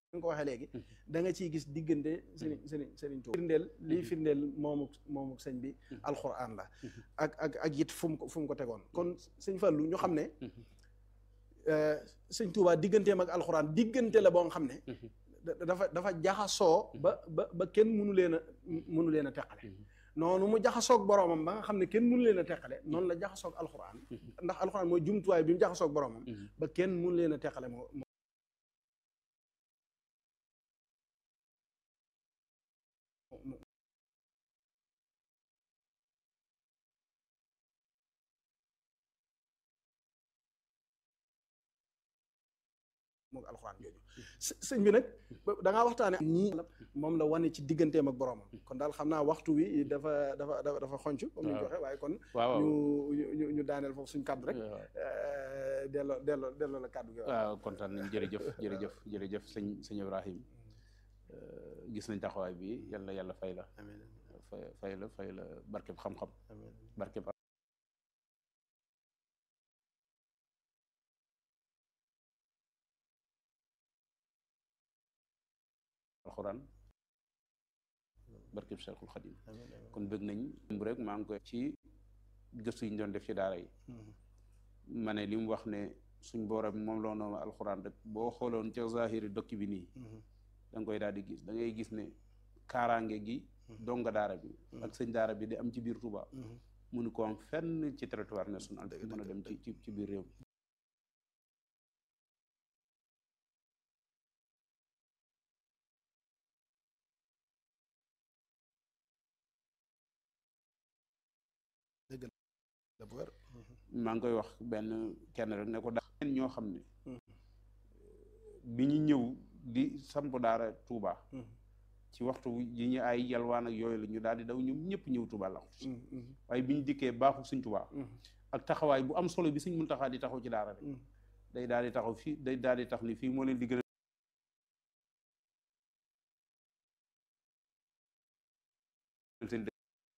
nga ko waxee léegi da nga ciy gis diggante sëriñ sëriñ sëriñ Tuuba firndeel lii firndeel moomuk moomuk sëñ bi alxuraan la ak ak ak it fu mu ko fu mu ko tegoon kon sëñ Fallu ñu xam ne sëñ Tuuba digganteem ak alxuraan diggante la boo nga xam ne dafa dafa jaxasoo ba ba ba kenn mënu leen a mënu leen a teqale noonu mu jaxasoog boroomam ba nga xam ne kenn mënu leen a teqale noonu la jaxasoog alxuraan ndax alxuraan mooy jumtuwaay bi mu jaxasoog boroomam ba kenn mënu leen a teqale moo moog alxuraan jooju sëñ bi nag da ngaa waxtaane nii moom la wane ci digganteem ak boroomam kon daal xam naa waxtu wi dafa dafa dafa dafa xonc comme ni ñu ko waxee waaye kon ñu ñu ñu daaneel foofu suñ kàddu rek delloo delloo delloo la kàddu gi waaw kontaan nañ jërëjëf jërëjëf jërëjëf sëñ sëñ Ibrahim gis nañ taxawaay bi yàlla yàlla fay la fay fay la fay la barkeb xam-xam barkeb alxuraan barkeb Cheikhul Xadim kon bëgg nañ bu rek maa ngi koy ci gëstu yi ñu doon def ci daara yi ma ne li mu wax ne suñ booram moom loo noonu alxuraan rek boo xooloon ca zahiri dokki bi nii da nga koy daal di gis da ngay gis ne kaaraange gi donga daara bi ak sëñ daara bi di am ci biir Touba mënu ko am fenn ci territoire national mën a dem ci ci ci biir réew mi maa ngi koy wax benn kenn rek ne ko daa ñoo xam ne bi ñu ñëw di samp daara Touba ci waxtu yi ñu ay yalwaan ak yooyu la ñu daal di daw ñoom ñëpp ñëw Touba la waaye bi ñu dikkee baaxu suñ Touba ak taxawaay bu am solo bi suñ mun taxaa di taxaw ci daara rek day daal di taxaw fii day daal di tax ni fii moo leen di gën a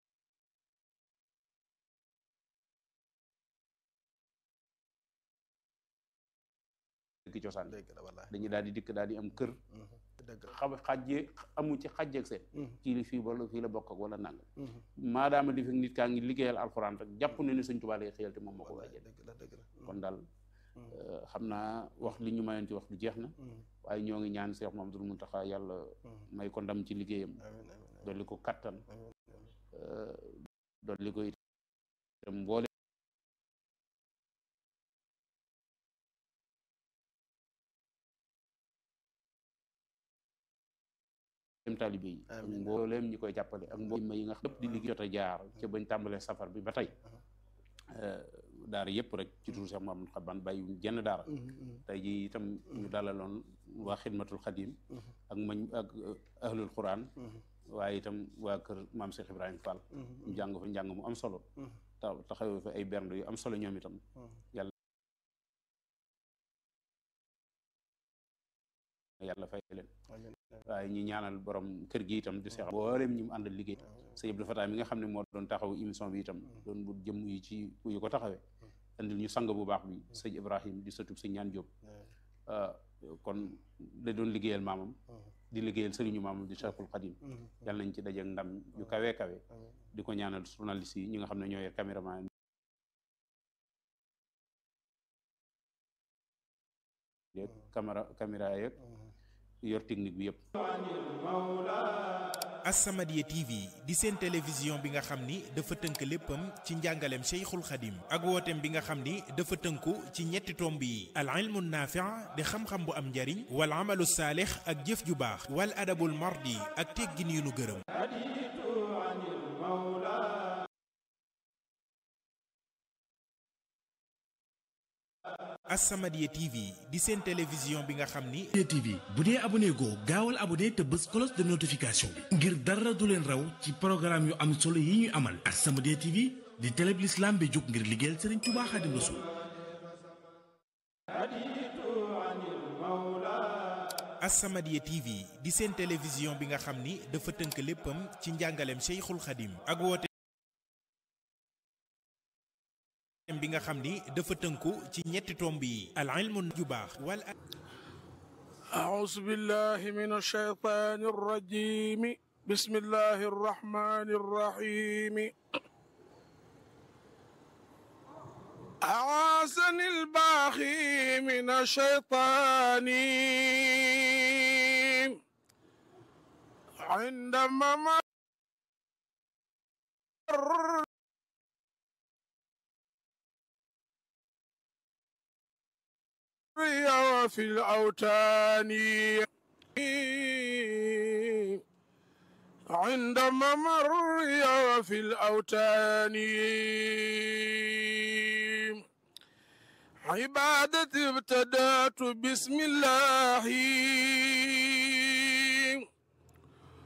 dëkk cosaan dañuy daal di dikk daal di am kër xam xajjee amu ci xajjeeg seen kii li fii wala fii la bokk ak wala nang maadaama li fi nit kaa ngi liggéeyal alxuraan rek jàpp ne ne Sëñ Tuubaa lay xëyal te moom moo ko wajee kon daal xam naa wax li ñu mayoon ci wax du jeex na waaye ñoo ngi ñaan Seex Mamadu Muntaxa yàlla may ko ndam ci liggéeyam dolli ko kattan dolli ko itam mboole taalibe yi ak mbooleem ñi koy jàppale ak mbooleem yi nga xam di liggéey jot a jaar ca bañ tàmbalee safar bi ba tey daara yëpp rek ci turu Cheikh Mamadou Xaban bàyyi jenn daara tey ji itam ñu dalaloon waa xidmatul xadim ak mañ ak ahlul quran waaye itam waa kër maam Cheikh Ibrahima Fall ñu jàng fa njàng mu am solo ta taxawee fa ay bernde yu am solo ñoom itam yàlla yàlla fay leen waaye ñi ñaanal borom kër gi itam di seex mboolem ñi mu àndal liggéey sëñ Abdou Fatah mi nga xam ne moo doon taxaw émission bi itam doon bu jëm yi ci yu ko taxawee andil ñu sang bu baax bi sëñ Ibrahim di sëtub sëñ ñaan Jóob kon da doon liggéeyal maamam di liggéeyal sëriñu maamam di Cheikhul Khadim yàlla nañ ci dajeek ndam yu kawe kawe di ko ñaanal journaliste yi ñi nga xam ne ñoo yor caméraman yeeg caméra caméra yeeg yor technique bi yëpp. As-Samadiyya TV di seen télévision bi nga xam ni dafa tënk léppam ci njàngaleem Cheikhul Khadim ak wooteem bi nga xam ni dafa tënku ci ñetti tomb yi al ilmu naafi' di xam-xam bu am njariñ wal amalu saalix ak jëf ju baax wal adabul mardi ak teggin yu nu gërëm As-Samadiyya TV di seen télévision bi nga xam ni TV bu dee abonné goo gaawal abonné te bës cloche de notification bi ngir dara du leen raw ci programme yu am solo yi ñuy amal As-Samadiyya TV di télé bi l'islam bi jóg ngir liggéeyal Sëriñ Tuubaa Xaadimu Rasuul As-Samadiyya TV di seen télévision bi nga xam ni dafa tënk léppam ci njàngaleem Cheikhul Khadim ak woote bi nga xam ni dafa tënku ci ñetti tomb yi al ilmu ju baax wal أعوذ بالله من الشيطان الرجيم بسم الله الرحمن الرحيم أعاذني الباخي من الشيطان عندما مر وفي الأوتان عندما مر وفي الأوتان عبادتي ابتدأت بسم الله